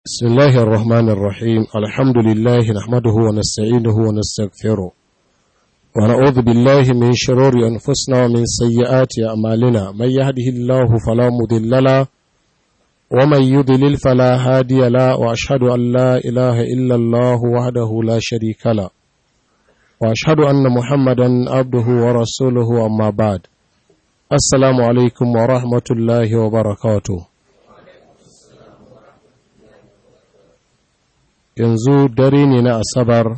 بسم الله الرحمن الرحيم الحمد لله نحمده ونستعينه ونستغفره ونعوذ بالله من شرور أنفسنا ومن سيئات أعمالنا من يهده الله فلا مضل له ومن يضلل فلا هادي له وأشهد أن لا إله إلا الله وحده لا شريك له وأشهد أن محمدا عبده ورسوله أما بعد السلام عليكم ورحمة الله وبركاته yanzu dare ne na asabar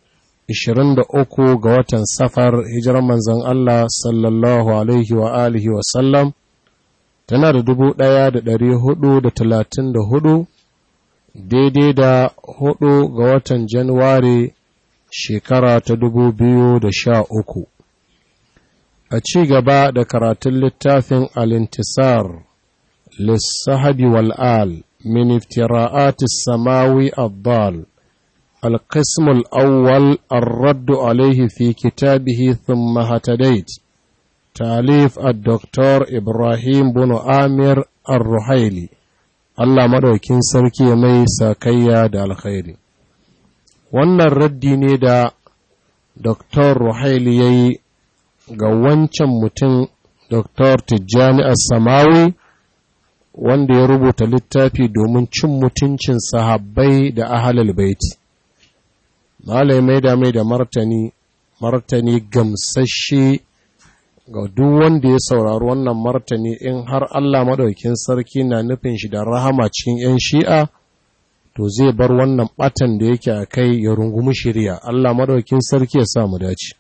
23 ga watan safar hijiran manzan Allah sallallahu alaihi wa alihi wa sallam tana da dubu ɗaya da ɗari hudu da talatin da hudu daidai da hudu ga watan januwari shekara ta dubu biyu da sha uku a ci gaba da karatun littafin alintisar lissahabi wal'al من افتراءات السماوي الضال القسم الأول الرد عليه في كتابه ثم هتديت تاليف الدكتور إبراهيم بن آمر الرحيلي الله مدوكين سركي مي ساكيا دا الخير wannan raddi ne da Dr. Ruhaili ya yi ga wancan mutum Dr. Tijjani As-Samawi wanda ya rubuta littafi domin cin mutuncin sahabbai da ahalal baiti malai mai da mai da martani martani gamsashe ga duk wanda ya saurari wannan martani in har Allah maɗaukin sarki na nufin shi da rahama cikin 'yan shi'a to zai bar wannan batan da yake a kai ya rungumi shirya Allah maɗaukin sarki ya sa mu dace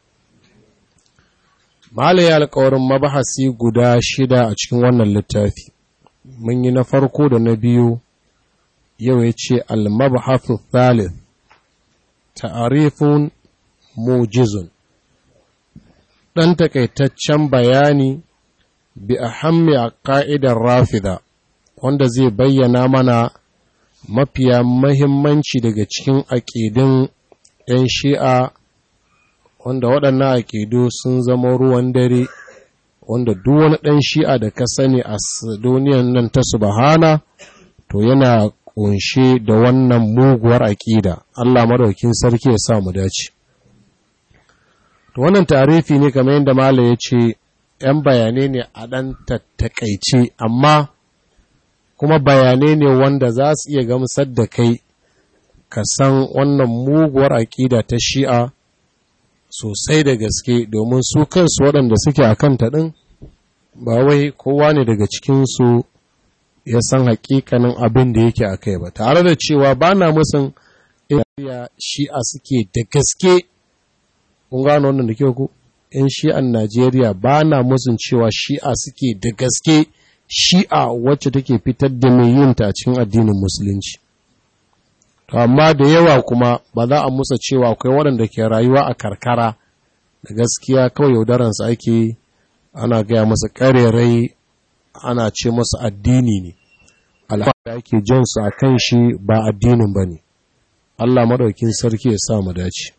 malai ya alƙawarin mabahasi guda shida a cikin wannan littafi mun yi na farko da na biyu yau ya ce almabhathu thalith ta'arifun mujizun ɗan takaitaccen bayani bi ahammi a ƙa'idar rafida wanda zai bayyana mana mafiya mahimmanci daga cikin aƙidun ‘yan shi'a wanda waɗannan aƙidu sun zama ruwan dare wanda duk wani ɗan shi'a da ka sani a duniyan nan ta subhana to yana ƙunshe da wannan muguwar aƙida Allah madaukin sarki ya sa mu dace to wannan tarifi ne kamar yadda Malam ya ce ‘yan bayanai ne a ɗan tattakaice amma kuma bayanai ne wanda za su iya gamsar da kai ka san wannan muguwar aƙida ta shi'a sosai da gaske domin su kansu waɗanda suke a kanta ɗin ba wai kowa ne daga cikinsu ya san hakikanin abin da yake a kai ba tare da cewa ba na musun iya shi'a suke da gaske kun gano wannan da kyau ku yan shi'an najeriya ba na musun cewa shi'a suke da gaske shi'a wacce take fitar da mai yin ta cikin addinin musulunci to amma da yawa kuma ba za a musa cewa akwai waɗanda ke rayuwa a karkara da gaskiya kawai yaudaransu ake yi ana gaya masa ƙarerai ana ce masa addini ne alhamdu ake jansu a kan shi ba addinin ba ne Allah maɗaukin sarki ya sa mu dace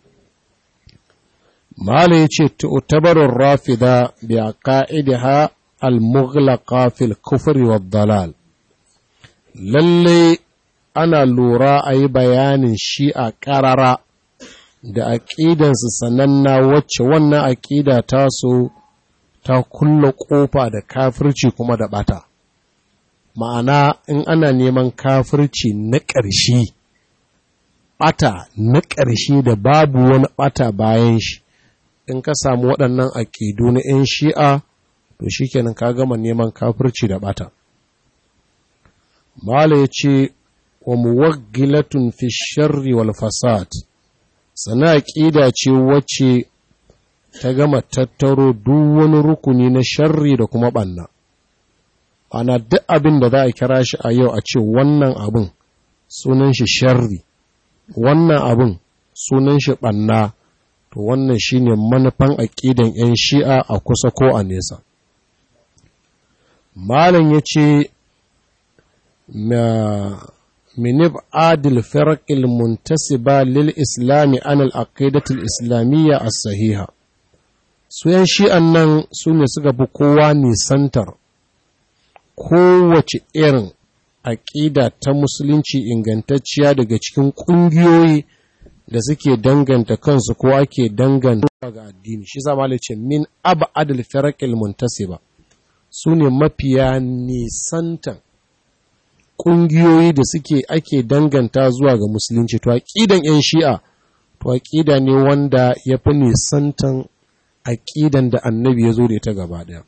Mala ya ce, Tu'tabarun rafida bi a ƙa'idiha al-mughlaqa fil kufri wa dalal. Lalle ana lura a yi bayanin shi a ƙarara da aƙidansu sananna wacce wannan aƙida taso ta kulla ƙofa da kafirci kuma da ɓata. Ma'ana in ana neman kafirci na ƙarshe, ɓata na ƙarshe da babu wani ɓata bayan shi, in ka samu waɗannan aƙidu na ‘yan shi'a, to shi kenan ka gama neman kafirci da ɓata. Mala ya ce, wa muwaggilatun fi sharri wal fasad, sana aƙida ce wacce ta gama tattaro duk wani rukuni na sharri da kuma ɓanna. Ana duk abin da za a kira shi a yau a ce wannan abin sunan shi sharri, wannan abin sunan shi ɓanna, to wannan shi ne manufan aƙidan ‘yan shi'a a kusa ko a nesa. Malam ya ce, minib adil firqil muntasiba lil islami an al islamiyya as-sahiha su yan shi'an nan su ne suka fi kowa nisantar kowace irin aƙida ta musulunci ingantacciya daga cikin ƙungiyoyi da suke danganta kansu ko ake danganta ga addini shi zama ce min abu adal firakil muntasiba su ne mafiya nisantan ƙungiyoyi da suke ake danganta zuwa ga musulunci to aƙidan 'yan shi'a to aƙida ne wanda ya fi nisantan aƙidan da annabi ya zo da ita gaba ɗaya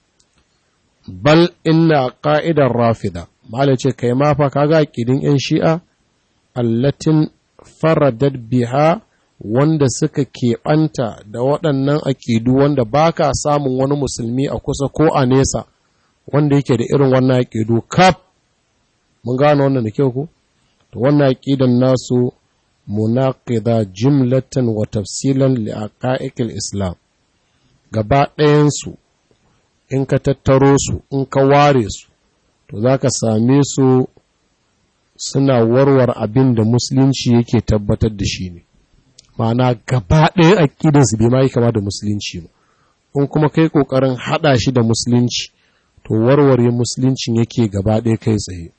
bal inna ƙa'idar rafida mala ce kai ma fa kaga aƙidin 'yan shi'a allatin faradar biha wanda suka keɓanta da waɗannan aƙidu wanda ba ka samun wani musulmi a kusa ko a nesa wanda yake da irin wannan aƙidu kaf mun gano wannan da kyau ku to wannan aƙidan nasu munaqida jumlatan wa tafsilan li aqaiqil islam gaba ɗayansu in ka tattaro su in ka ware su to za ka same su suna warware abin da musulunci yake tabbatar da shi ne ma'ana gaba ɗaya aƙidansu bai ma yi kama da musulunci ba in kuma kai ƙoƙarin haɗa shi da musulunci to warware musuluncin yake gaba ɗaya kai tsaye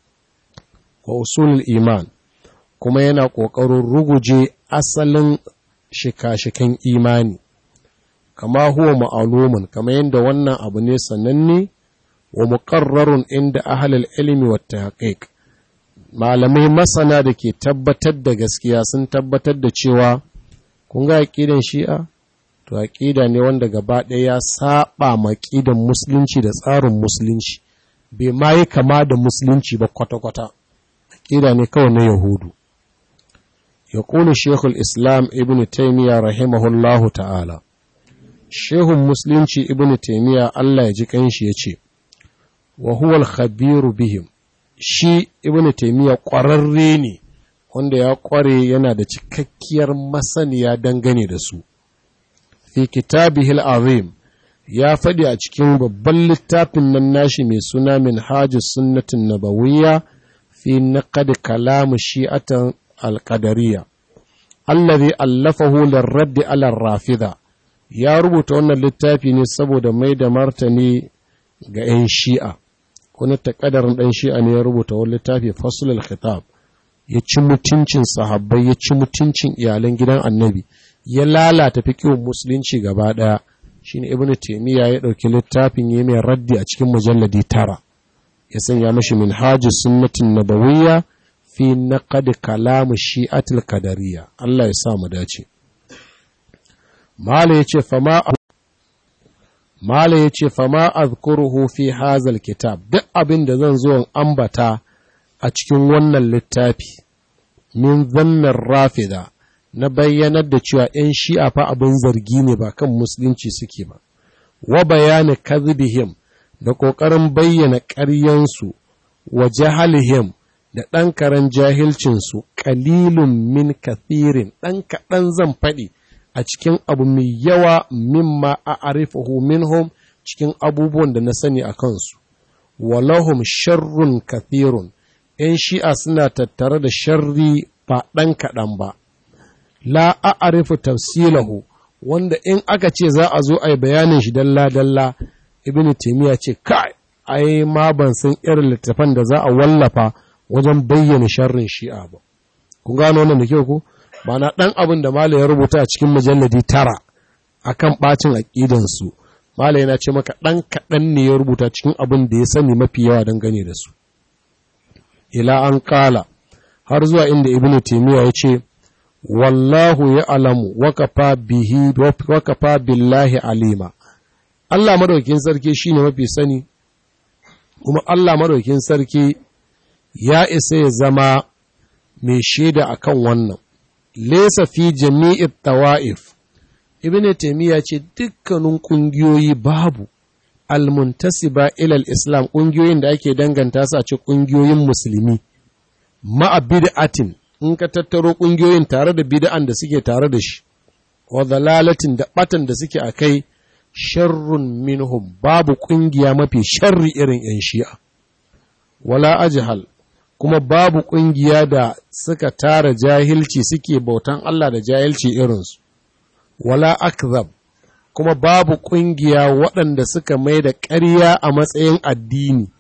wa usulul iman kuma yana ƙoƙarin ruguje asalin shika-shikan imani kama huwa ma'alumin kama yadda wannan abu ne sananne wa muƙarrarun inda ahalal ilimi wa tahqiq malamai masana da ke tabbatar da gaskiya sun tabbatar da cewa kun ga aqidan shi'a to aqida ne wanda gaba ɗaya ya saba ma aqidan musulunci da tsarin musulunci bai ma yi kama da musulunci ba kwata-kwata aqida ne kawai na yahudu يقول شيخ الإسلام ابن تيمية رحمه الله تعالى shehun musulunci ibn taimiyya Allah ya ji kanshi ya ce wa huwal khabiru bihim shi ibn taimiyya ƙwararre ne wanda ya ƙware yana da cikakkiyar masaniya dangane da su fi kitabihil azim ya faɗi a cikin babban littafin nan nashi mai suna min hajjus sunnatin nabawiyya fi naqad kalam shi'atan al-qadariyya allazi allafahu lirraddi ala rafida ya rubuta wannan littafi ne saboda mai da martani ga 'yan shi'a wani takadarin ɗan shi'a ne ya rubuta wani littafi fasulul khitab ya ci mutuncin sahabbai ya ci mutuncin iyalan gidan annabi ya lalata fiqhun musulunci gaba ɗaya shine ibnu taymiya ya ɗauki littafin ya mai raddi a cikin mujalladi tara ya sanya mashi minhajus sunnatin nabawiyya fi naqad kalam shi'atul qadariyya Allah ya sa mu dace Mala ya ce, Mala ya ce, Fama azkuruhu fi hazal kitab, duk abin da zan zo ambata a cikin wannan littafi, min zannan rafida, na bayyanar da cewa ‘yan shi'a fa abin zargi ne ba kan musulunci suke ba, wa bayani kazibihim da ƙoƙarin bayyana ƙaryansu wa jahalihim da ɗan karen jahilcinsu, ƙalilun min kathirin, ɗan kaɗan zan faɗi. a cikin abu mai yawa mimma a arifahu minhum cikin abubuwan da na sani a kansu walahum sharrun kathirun ‘yan shi'a suna tattare da sharri ba ɗan kaɗan ba la a arifu tafsilahu wanda in aka ce za a zo a yi bayanin shi dalla-dalla ibn taimiyya ce kai ai ma ban san irin littafan da za a wallafa wajen bayyana sharrin shi'a ba kun gano wannan da kyau ko Bana ɗan abin da Malam ya rubuta a cikin mujalladi tara a kan ɓacin aƙidansu, Malam yana ce maka ɗan kaɗan ne ya rubuta cikin abin da ya sani mafi yawa dangane da su. Ila an ƙala, har zuwa inda Ibn Taymiyyah ya ce, Wallahu ya alamu, wakafa bihi, wakafa billahi alima. Allah madaukin sarki shi ne mafi sani, kuma Allah madaukin sarki ya isa ya zama mai shaida akan wannan. lesa fi jami'it tawa'if ibn taymiya ce dukkanin kungiyoyi babu almuntasiba ilal islam kungiyoyin da ake danganta su a ce kungiyoyin musulmi ma'a bid'atin in ka tattaro kungiyoyin tare da bid'an da suke tare da shi wa dalalatin da batan da suke akai sharrun minhum babu kungiya mafi sharri irin yan shi'a wala ajhal kuma babu ƙungiya da suka tara jahilci suke bautan Allah da jahilci irinsu, wala akzab kuma babu ƙungiya waɗanda suka mai da ƙarya a matsayin addini,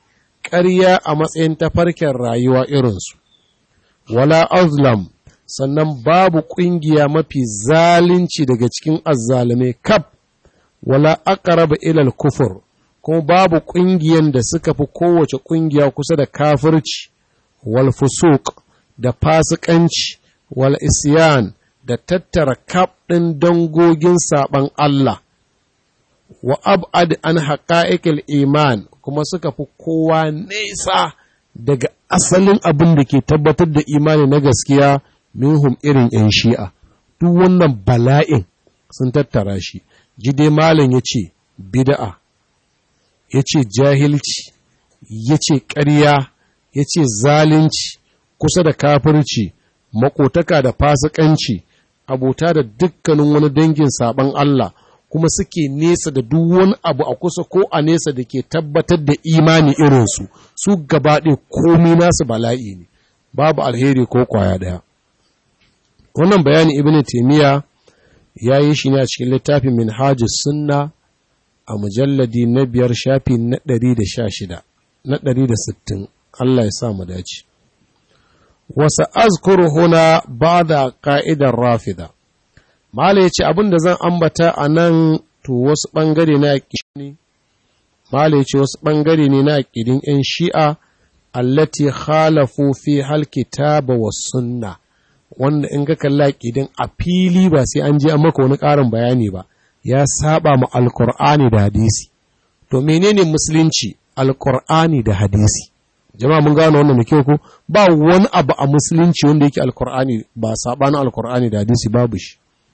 ƙarya a matsayin tafarkin rayuwa irinsu, wala azlam sannan babu ƙungiya mafi zalunci daga cikin azzalume kaf, wala aqraba ilal kufur, kuma babu ƙungiyan da suka fi kowace ƙungiya kusa da kafirci, wal fusuq da fasikanci, wal isyan da tattara kaf ɗin dangogin saɓan Allah. wa ab'ad an haƙa'iƙil iman kuma suka fi kowa nesa daga asalin abin da ke tabbatar da imani na gaskiya minhum irin ‘yan shi'a duk wannan bala'in sun tattara shi jide malam ya ce bida'a ya ce jahilci ya ce ƙarya ya ce zalunci kusa da kafirci makotaka da fasikanci abota da dukkanin wani dangin saɓan Allah kuma suke nesa da duk wani abu a kusa ko a nesa da ke tabbatar da imani irinsu su gabaɗe komi nasu bala'i ne babu alheri ko kwaya ɗaya wannan bayani ibn taimiyya ya yi shi ne a cikin littafin minhajus sunna a mujalladi na biyar shafi na ɗari da sha shida na ɗari da sittin Allah ya sa mu dace wasu azkuru huna ba da ka'idar rafida Mala ya ce abin da zan ambata a nan to wasu ɓangare na ne, Mala ya ce wasu ɓangare ne na aƙidin ‘yan shi'a, allati khalafu fi halkitaba wa sunna, wanda in ka kalla aƙidin a fili ba sai an je an maka wani ƙarin bayani ba, ya saba ma alkur'ani da hadisi. To menene musulunci alkur'ani da hadisi? Jama'a mun gano wannan da kyau ko ba wani abu a musulunci wanda yake alkur'ani ba saɓanin alkur'ani da hadisi babu shi.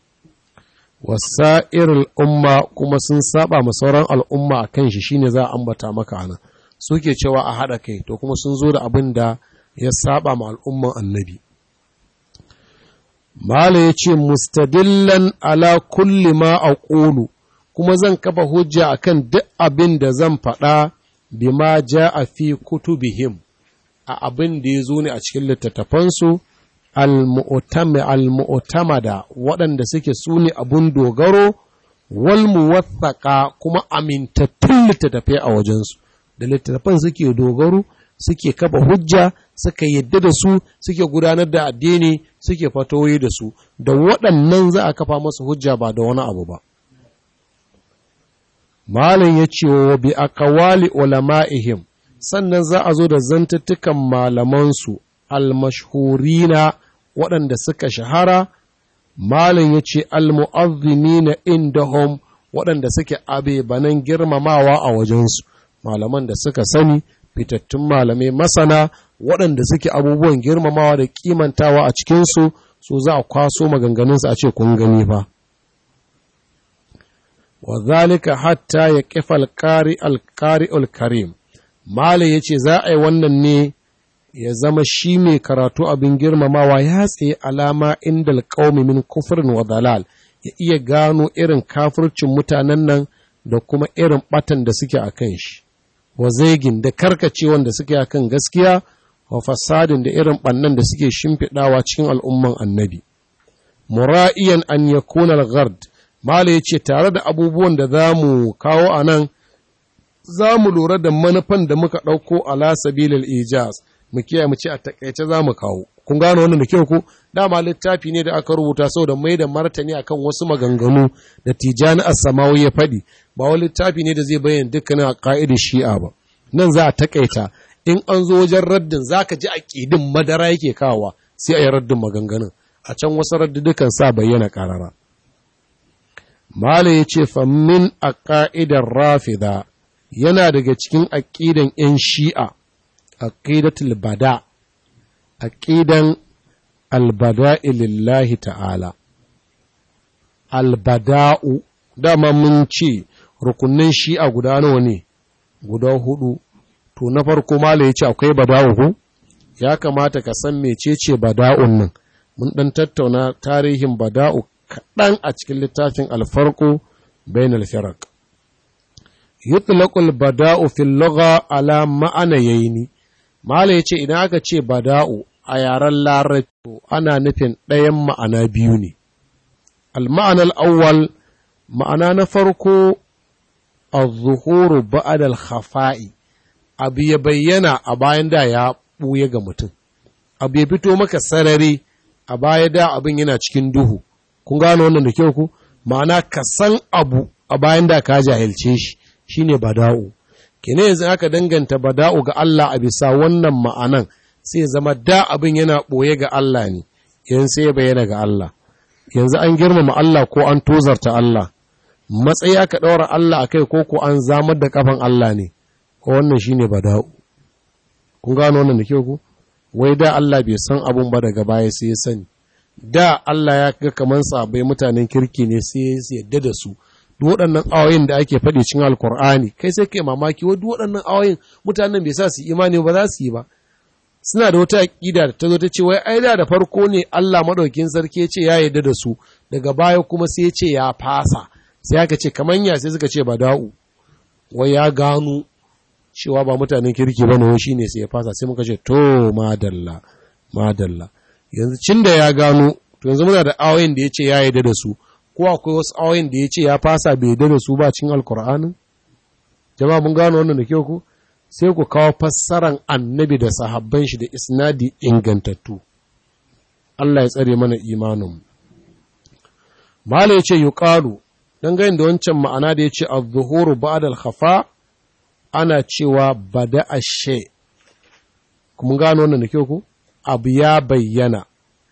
wasa'ir al'umma kuma sun saba ma sauran al'umma a kan shi shine za a ambata maka ana suke cewa a haɗa kai to kuma sun zo da abin da ya saba ma al'umman annabi Mala ya ce mustadillan ala kulli ma a ƙolu kuma zan kafa hujja akan duk abin da zan faɗa bima ja a fi kutubihim a abin da ya zo ne a cikin littattafansu al-mu'tamada waɗanda suke su ne abun dogaro wal muwathaka kuma amintattun littattafai a wajensu da littattafan suke dogaro suke kafa hujja suka yadda da su suke gudanar da addini suke fatoyi da su da waɗannan za a kafa masu hujja ba da wani abu ba Malam ya ce wa bi akawali ulama'ihim sannan za a zo da zantattukan malamansu almashhurina waɗanda suka shahara malin ya ce almu'azzimina indahum waɗanda suke abebanan girmamawa a wajensu malaman da suka sani fitattun malamai masana waɗanda suke abubuwan girmamawa da kimantawa a cikinsu su za a kwaso maganganunsu a ce kun gani fa wa zalika hatta ya kifa alƙari alƙari alkarim malin ya ce za a yi wannan ne ya zama shi mai karatu abin girmamawa ya tsaye alama inda alƙaumi min kufurin wa dalal ya iya gano irin kafircin mutanen nan da kuma irin batan da suke a kan shi wa zaigin da karkacewan da suke a kan gaskiya wa fasadin da irin ɓannan da suke shimfiɗawa cikin al'umman annabi mura'iyan an ya kunar gard mala ya ce tare da abubuwan da za mu kawo a nan za mu lura da manufan da muka ɗauko ala sabilil ijaz mu kiyaye mu ce a takaice za mu kawo kun gano wannan da kyau ko dama littafi ne da aka rubuta saboda mai da martani akan wasu maganganu da tijani as-samawi ya faɗi ba wani littafi ne da zai bayyana dukkanin aqaidin shi'a ba nan za a takaita in an zo wajen raddin zaka ji aqidin madara yake kawa sai a yi raddin maganganun a can wasu raddudukan sa bayyana karara mala yace fa min aqaidar rafida yana daga cikin aqidan yan shi'a aqidatul bada aqidan albada'i lillahi ta'ala albada'u dama mun ce rukunin shi'a guda nawa ne guda hudu to na farko mala yace akwai bada'u ko ya kamata ka san mecece bada'un nan mun dan tattauna tarihin bada'u kaɗan a cikin littafin alfarko bainal firaq yutlaqul bada'u fil lugha ala ma'anayaini Mala ya ce, Idan aka ce bada'u a yaren larabci ana nufin ɗayan ma'ana biyu ne. Al-ma'anar awwal ma'ana na farko a zuhuru ba'adal khafa'i abu ya bayyana a bayan da ya ɓuye ga mutum abu ya fito maka sarari a baya da abin yana cikin duhu kun gano wannan da kyau ku ma'ana ka san abu a bayan da ka jahilce shi shine bada'u kene yanzu aka danganta bada'u ga Allah a bisa wannan ma'anan sai zama da abin yana ɓoye ga Allah ne yanzu sai ya bayyana ga Allah yanzu an girmama Allah ko an tozarta Allah matsayi aka ɗaura Allah a kai ko ko an zamar da kafan Allah ne ko wannan shine bada'u kun gano wannan da kyau ku wai da Allah bai san abun ba daga baya sai ya sani da Allah ya ga kaman sabai mutanen kirki ne sai ya yadda da su duk waɗannan ayoyin da ake faɗi cikin alkur'ani kai sai kai mamaki wa duk waɗannan ayoyin mutanen bai sa su imani ba za su yi ba suna da wata aƙida da ta zo ta ce wai ai da da farko ne Allah madaukin sarki ya ce ya yarda da su daga baya kuma sai ya ce ya fasa sai aka ce kaman ya sai suka ce ba da'u wai ya gano cewa ba mutanen kirki ba ne shi ne sai ya fasa sai muka ce to madalla madalla yanzu cin da ya gano to yanzu muna da ayoyin da ya ce ya yarda da su ko akwai wasu ayoyin da ya ce ya fasa bai yarda da su ba cin alkur'anin jama'a mun gano wannan da kyau ku sai ku kawo fassaran annabi da sahabban shi da isnadi ingantattu Allah ya tsare mana imanin Mala ya ce yuqalu dangane da wancan ma'ana da ya ce az-zuhuru ba'da al-khafa ana cewa bada ashe kuma gano wannan da kyau ku abu ya bayyana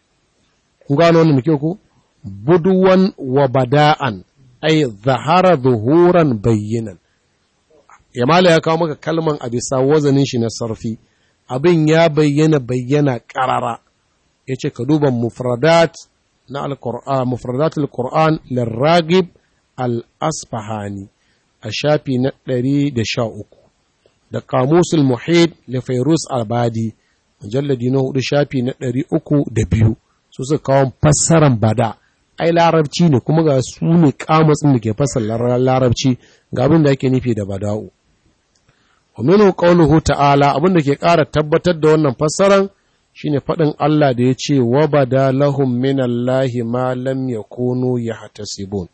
kun gano wannan da kyau ku buduwan wa bada'an ay zahara zuhuran bayyinan yamala ya kawo maka kalman a bisa wazanin shi na sarfi abin ya bayyana bayyana karara yace ka duba mufradat na al-qur'an mufradat al-qur'an lirragib al-asfahani a shafi na ɗari da sha uku da kamusul muhid da fairus albadi mujalladi na hudu shafi na ɗari uku da biyu su suka kawo fassaran bada ai larabci ne kuma ga su ne kamatsin da ke fassara larabci ga abin da ake nufi da bada'u wa minhu qawluhu ta'ala abin da ke ƙara tabbatar da wannan fassaran shine faɗin Allah da ya ce wa bada lahum minallahi ma lam yakunu yahtasibun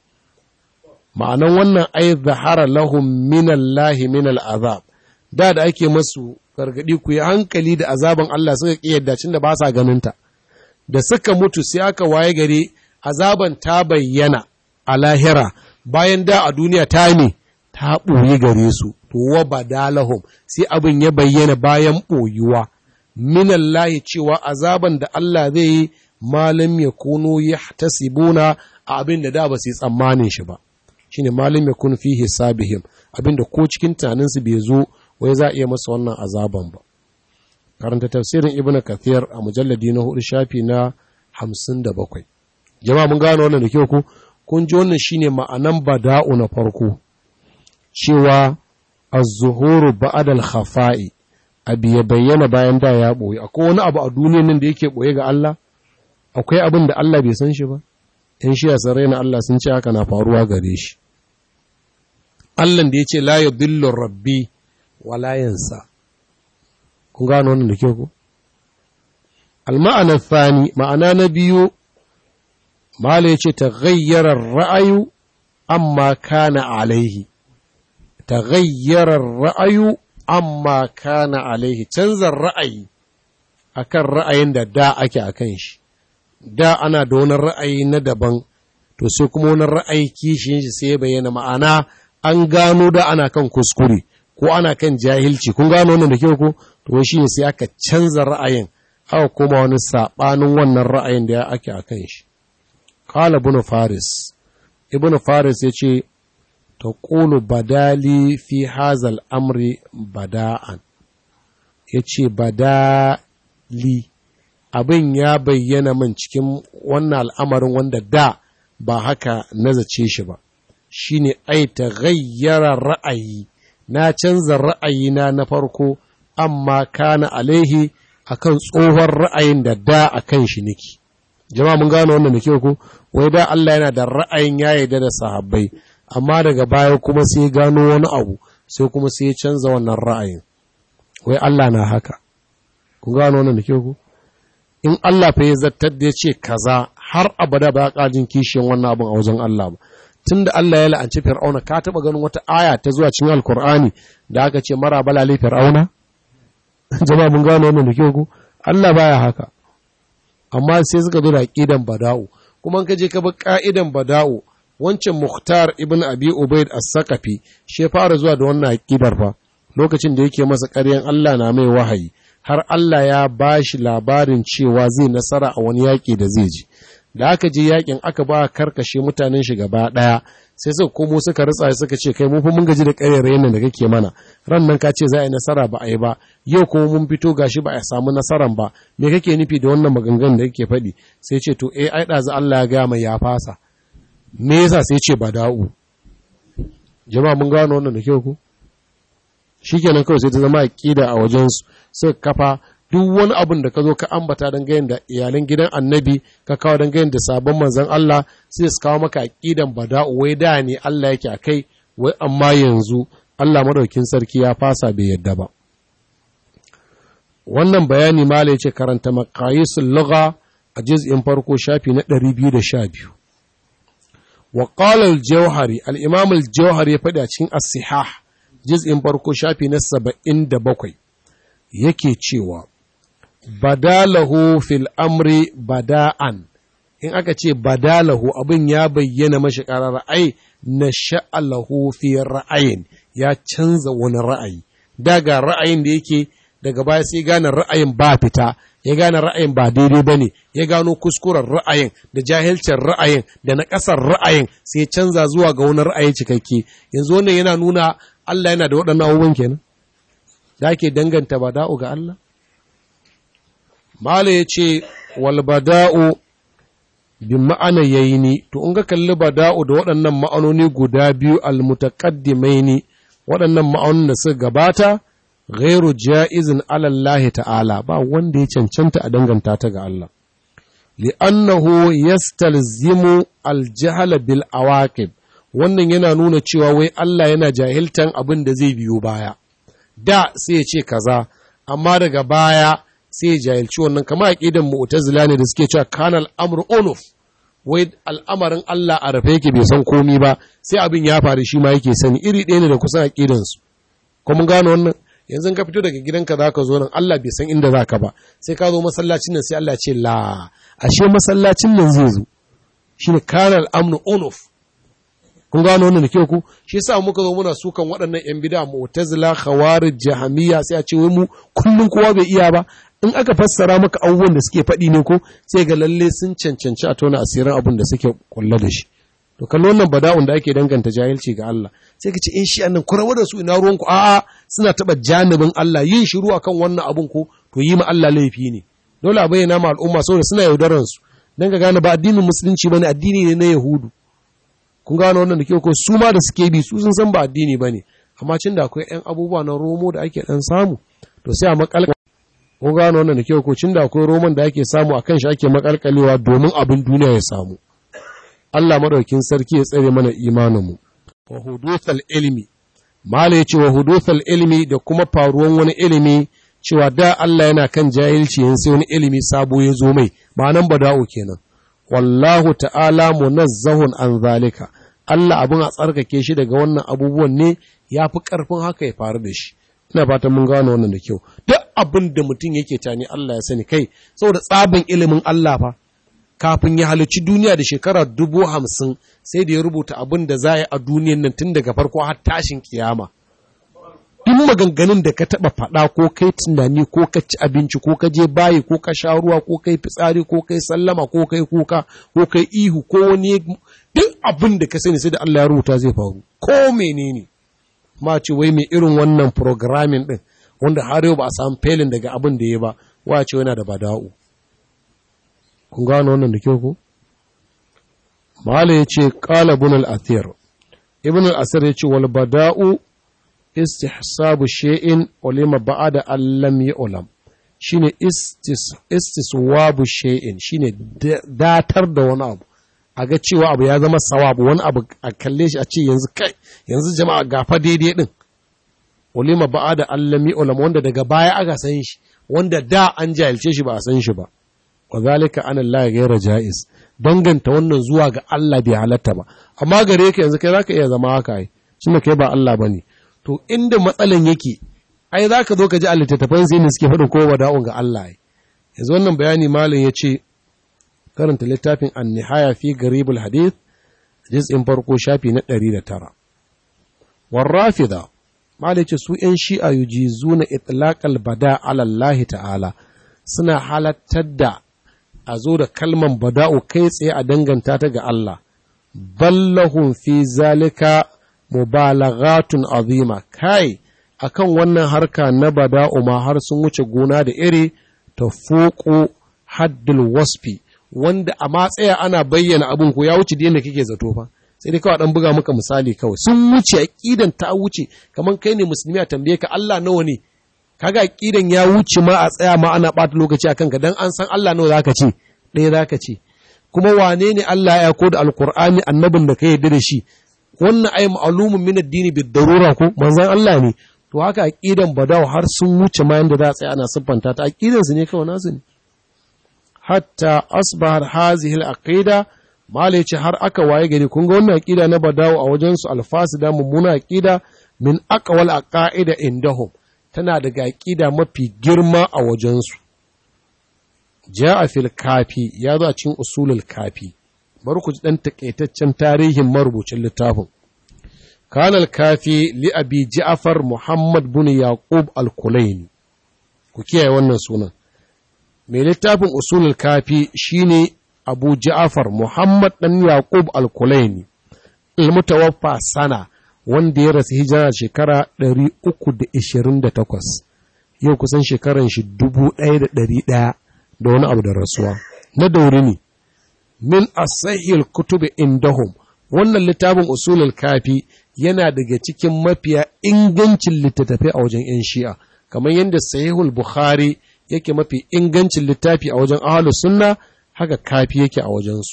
ma'anan wannan ai zahara lahum minallahi minal azab da da ake masu gargadi ku yi hankali da azaban Allah suka kiyarda cin da ba sa ganinta da suka mutu sai aka waye gari azaban ta bayyana a lahira bayan da a duniya ta ne ta ɓoye gare su to wa badalahum sai abin ya bayyana bayan ɓoyuwa minallahi cewa azaban da Allah zai yi malam ya kuno ya tasibuna a abin da da ba su yi tsammanin shi ba shine malam ya kun fi hisabihim abinda ko cikin tunaninsu bai zo wai za a iya masa wannan azaban ba karanta tafsirin ibn kathir a mujalladi na hudu shafi na hamsin da bakwai jama'a mun gano wannan da kyau ku kun ji wannan shine ma'anan bada'u na farko cewa az-zuhuru ba'da al-khafa'i abi ya bayyana bayan da ya boye akwai wani abu a duniyar nan da yake boye ga Allah akwai abin da Allah bai san shi ba in shi sarai na Allah sun ce haka na faruwa gare shi Allah da ya ce la yudillu rabbi wa la yansa kun gano wannan da kyau ko al-ma'ana thani ma'ana na biyu mala yace taghayyara ar-ra'yu amma kana alaihi taghayyara ar-ra'yu amma kana alaihi canza ra'ayi akan ra'ayin da da ake akan shi da ana da wani ra'ayi na daban to sai kuma wani ra'ayi kishin shi sai bayyana ma'ana an gano da ana kan kuskure ko ana kan jahilci kun gano wannan da kyau ko to shi ne sai aka canza ra'ayin aka koma wani sabanin wannan ra'ayin da ake akan shi qala ibn faris ibn faris yace taqulu badali fi hazal amri bada'an yace badali abin ya bayyana min cikin wannan al'amarin wanda da ba haka nazace shi ba shi ne ai ta gayyara ra'ayi na canza ra'ayina na farko amma kana alaihi akan tsohon ra'ayin da da a kan shi niki jama'a mun gano wannan da kyau ku wai da Allah yana da ra'ayin ya yarda da sahabbai amma daga baya kuma sai gano wani abu sai kuma sai ya canza wannan ra'ayin wai Allah na haka kun gano wannan da kyau ku in Allah fa ya zartar da ya ce kaza har abada ba ƙajin kishiyan wannan abin a wajen Allah ba tunda Allah ya la'anci fir'auna ka taba ganin wata aya ta zuwa cikin alkur'ani da aka ce mara balale fir'auna jama'a mun gano wannan da kyau ko Allah baya haka amma sai suka zo da aqidan bada'u kuma ka je ka bi ka'idan bada'u wancan Mukhtar ibn Abi Ubaid as-Saqafi shi fara zuwa da wannan aqidar fa lokacin da yake masa ƙaryan Allah na mai wahayi har Allah ya bashi labarin cewa zai nasara a wani yaƙi da zai ji da aka je yaƙin aka ba karkashe mutanen shi gaba ɗaya sai suka komo suka ritsa suka ce kai mun fi mun gaji da ƙaryar nan da kake mana ran nan ka ce za a yi nasara ba a yi ba yau kuma mun fito gashi ba a samu nasaran ba me kake nufi da wannan maganganun da kake faɗi sai ce to eh ai ɗazu Allah ya gaya mai ya fasa me yasa sai ce bada'u jama'a mun gano wannan da kyau ku shikenan kawai sai ta zama aqida a wajen su suka kafa duk wani abin da ka zo ka ambata don gayin da iyalan gidan annabi ka kawo don gayin da sabon manzon Allah sai su kawo maka aqidan bada'u wai da ne Allah yake akai wai amma yanzu Allah madaukin sarki ya fasa bai yadda ba wannan bayani mala yace karanta maqayisul lugha a juz'in farko shafi na 212 wa qala al-jawhari al-imam al-jawhari ya faɗi a cikin as-sihah juz'in farko shafi na 77 yake cewa badalahu fil amri bada'an in aka ce badalahu abin ya bayyana mashi ƙarar ai na sha'alahu fi ra'ayin ya canza wani ra'ayi daga ra'ayin da yake daga baya sai gane ra'ayin ba fita ya gane ra'ayin ba daidai ba ne ya gano kuskuren ra'ayin da jahilcin ra'ayin da na ƙasar ra'ayin sai canza zuwa ga wani ra'ayi cikakke yanzu wannan yana nuna Allah yana da waɗannan abubuwan kenan da ake danganta bada'u ga Allah Mala ya ce, Walbada'u bi ma'ana yaini, to, in ga kalli bada'u da waɗannan ma'anoni guda biyu almutaƙaddimaini, waɗannan ma'anonin da suka gabata, gairu ja'izin alallahi ta'ala, ba wanda ya cancanta a danganta ta ga Allah. Li'annahu yastalzimu aljahala bil awaqib wannan yana nuna cewa wai Allah yana jahiltan abin da zai biyo baya. Da sai ya ce kaza, amma daga baya sai jahilci wannan kama aqidan mu'tazila ne da suke cewa kanal amru unuf wai al'amarin Allah a rafe yake bai san komi ba sai abin ya faru shi ma yake sani iri ɗaya ne da kusan aqidan su ko mun gano wannan yanzu ka fito daga gidanka zaka zo nan Allah bai san inda zaka ba sai ka zo masallacin nan sai Allah ce la ashe masallacin nan zai zo shine kanal amru unuf kun gano wannan da kyau ku shi yasa muka zo muna sukan waɗannan yan bid'a mu'tazila khawarij jahamiyya sai a ce wai mu kullun kowa bai iya ba in aka fassara maka abubuwan da suke faɗi ne ko sai ga lalle sun cancanci a tona asirin abin da suke kulla da shi to kallo wannan bada'un da ake danganta jahilci ga Allah sai ka ce in shi annan kurawa da su ina ruwanku a'a suna taɓa janibin Allah yin shiru akan wannan abun ko to yi ma Allah laifi ne dole a bayyana ma al'umma saboda suna yaudaran su dan ka gane ba addinin musulunci bane addini ne na yahudu kun gano wannan da kyau ko su ma da suke bi su sun san ba addini bane amma cin da akwai ƴan abubuwa na romo da ake dan samu to sai a makal kun gano wannan da kyau ko cin da akwai roman da ake samu akan shi ake makalkalewa domin abin duniya ya samu Allah madaukin sarki ya tsare mana imanin mu wa huduthal ilmi mala yace wa huduthal ilmi da kuma faruwan wani ilimi cewa da Allah yana kan jahilci yin sai wani ilimi sabo ya zo mai ma'anan bada'u kenan wallahu ta'ala munazzahun an zalika Allah abin a tsarkake shi daga wannan abubuwan ne ya fi ƙarfin haka ya faru da shi ina fatan mun gano wannan da kyau duk abin da mutum yake tani Allah ya sani kai saboda tsabin ilimin Allah fa kafin ya halicci duniya da shekara dubu hamsin sai da ya rubuta abin da za a yi a duniyan nan tun daga farko har tashin kiyama duk maganganun da ka taɓa faɗa ko kai tunani ko ka ci abinci ko ka je bayi ko ka sha ruwa ko kai fitsari ko kai sallama ko kai kuka ko kai ihu ko wani duk abin da ka sani sai da Allah ya rubuta zai faru ko menene ma ce wai mai irin wannan programming din wanda har yau ba a samu felin daga abin da ya ba wa ce yana da bada'u kun gano wannan da kyau ko mala ya ce qala ibn al-athir ibn al-asir ya ce wal bada'u istihsabu shay'in ulima ba'da allam yu'lam shine istiswabu shay'in shine datar da wani abu a ga cewa abu ya zama sawabu wani abu a kalle shi a ce yanzu kai yanzu jama'a gafa daidai din ulima ba'da allam yu'lam wanda daga baya aka san shi wanda da an jahilce shi ba a san shi ba wa zalika an Allah ghayra jaiz danganta wannan zuwa ga Allah bai halatta ba amma gare ka yanzu kai zaka iya zama haka ai shine kai ba Allah bane to inda matsalan yake ai zaka zo ka ji a littattafan sai ne suke faɗin ko wada'un ga Allah ai yanzu wannan bayani malam ya ce karanta littafin an-nihaya fi garibul hadith juz'in farko shafi na 109 warrafida malam ce su ‘yan shi'a yujizuna itlaqal bada ala Allah ta'ala suna halattar da a zo da kalman bada'u kai tsaye a danganta ta ga Allah ballahun fi zalika mubalaghatun azima kai akan wannan harka na bada'u ma har sun wuce gona da iri ta fuku haddul wasfi wanda a matsaya ana bayyana abin ko ya wuce da yadda kake zato fa sai dai kawai dan buga maka misali kawai sun wuce aqidan ta wuce kaman kai ne musulmi a tambaye ka Allah nawa ne kaga aqidan ya wuce ma a tsaya ma ana bata lokaci akan ka dan an san Allah nawa zaka ce ɗaya zaka ce kuma wane ne Allah ya ko da alqur'ani annabin da ka yarda da shi wannan ai ma'lumun min ad-dini bid darura ko manzon Allah ne to haka aqidan badaw har sun wuce ma yanda za a tsaya ana siffanta ta aqidan su ne kawai nasu ne hatta asbahar hazihi al-aqida malai ce har aka waye gari kun ga wannan aqida na badawo a wajen su alfasida mummuna aqida min aqwal aqaida indahum tana daga aqida mafi girma a wajen su jaa fil kafi ya zo a cikin usulul kafi bari ku ji dan takaitaccen tarihin marubucin littafin kana al-kafi li abi ja'far muhammad bin yaqub al-kulaini ku kiyaye wannan sunan mai littafin usulul kafi shine Abu Ja'far Muhammad dan Yaqub al-Kulaini al-mutawaffa sana wanda ya rasu hijira shekara 328 yau kusan shekaran shi 1100 da wani abu da rasuwa na dauri ne min asahil kutubi indahum wannan littafin usulul kafi yana daga cikin mafiya ingancin littattafai a wajen 'yan shi'a kamar yadda sahihul bukhari yake mafi ingancin littafi a wajen ahalus sunna haka kafi yake a wajensu.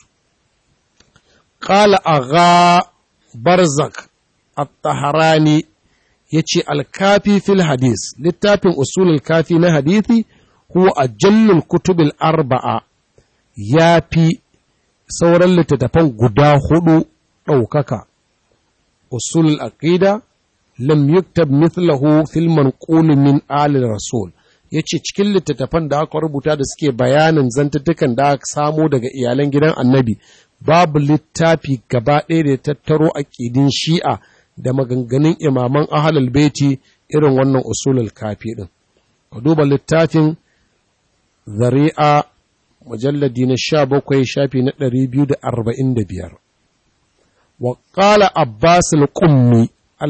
Ƙala agha barzak at-taharani ya ce alkafi fil hadis littafin usulul kafi na hadithi huwa ajallul kutubil arba'a ya fi sauran littattafan guda hudu ɗaukaka usulul aqida lam yuktab mithlahu fil manqul min ali rasul ya ce cikin littattafan da aka rubuta da suke bayanin zantattukan da aka samo daga iyalan gidan annabi babu littafi gaba ɗaya da ya tattaro aƙidin shi'a da maganganun imaman ahalal beti irin wannan usulul kafi ɗin ka duba littafin zari'a mujalladi na sha bakwai shafi na ɗari biyu da arba'in da biyar wa ƙala abbas al-qummi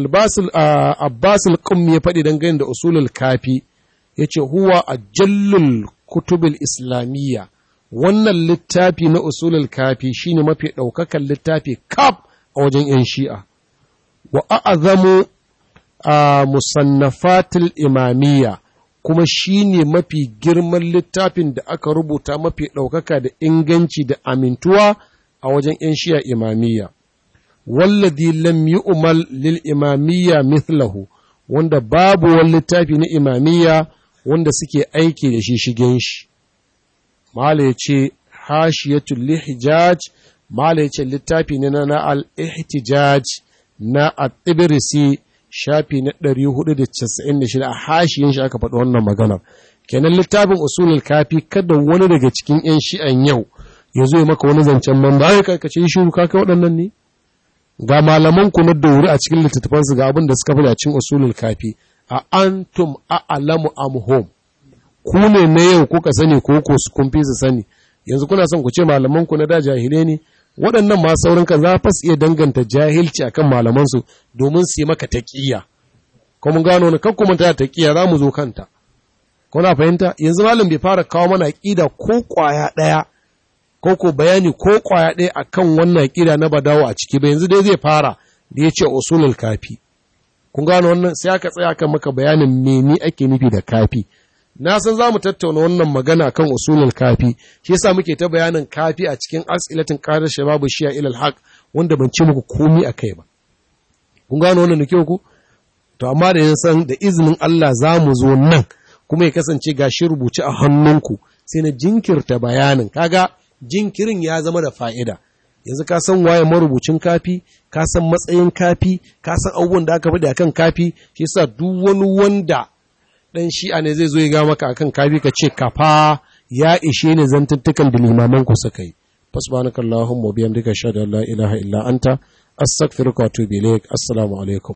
abbas al-qummi ya faɗi dangane da usulul kafi ya ce huwa a jallul kutubul islamiyya wannan littafi na usulul kafi shine mafi ɗaukakan littafi kaf a wajen 'yan shi'a wa a'azamu a musannafatul imamiyya kuma shine mafi girman littafin da aka rubuta mafi ɗaukaka da inganci da amintuwa a wajen 'yan shi'a imamiyya wallazi lam yu'mal lil imamiyya mithlahu wanda babu wani littafi na imamiyya wanda suke aiki da shi shigen shi. Mala ya ce, Hashiyatul Lihijaj, Mala ya ce littafi ne na al-Ihtijaj na At-Tibirisi shafi na 496 a hashiyin shi aka faɗi wannan maganar. Kenan littafin usulul kafi kada wani daga cikin 'yan shi'an yau ya zo maka wani zancen man ba ka kace shiru ka kai waɗannan ne? Ga malaman ku na dauri a cikin littattafansu ga abin da suka fi cikin usulul kafi. a antum a'lamu am hum ku ne na yau kuka sani ko ko su kun fi su sani yanzu kuna son ku ce malaman ku na da jahile ne waɗannan ma sauran kan za fa su iya danganta jahilci akan malaman su domin su yi maka taqiya ko mun gano ne kakku mun ta taqiya za mu zo kanta kuna fahimta yanzu malam bai fara kawo mana aqida ko kwaya daya ko ko bayani ko kwaya daya akan wannan aqida na badawo a ciki ba yanzu dai zai fara da ya ce usulul kafi kun gano wannan sai aka tsaya kan maka bayanin mene ake nufi da kafi na san za mu tattauna wannan magana kan usulul kafi shi yasa muke ta bayanin kafi a cikin as'ilatin qadar shababu shi'a ila al wanda ban ce muku komai akai ba kun gano wannan da kyau ku to amma da san da izinin Allah za mu zo nan kuma ya kasance gashi rubuce a hannunku sai na jinkirta bayanin kaga jinkirin ya zama da fa'ida yanzu ka san waye marubucin kafi ka san matsayin kafi ka san abubuwan da aka faɗi akan kafi shi yasa duk wani wanda dan shi'a ne zai zo ya ga maka akan kafi ka ce kafa ya ishe ne zantuttukan da limaman ku suka yi fasbanakallahumma bihamdika shada la ilaha illa anta astaghfiruka wa atubu ilaik assalamu alaikum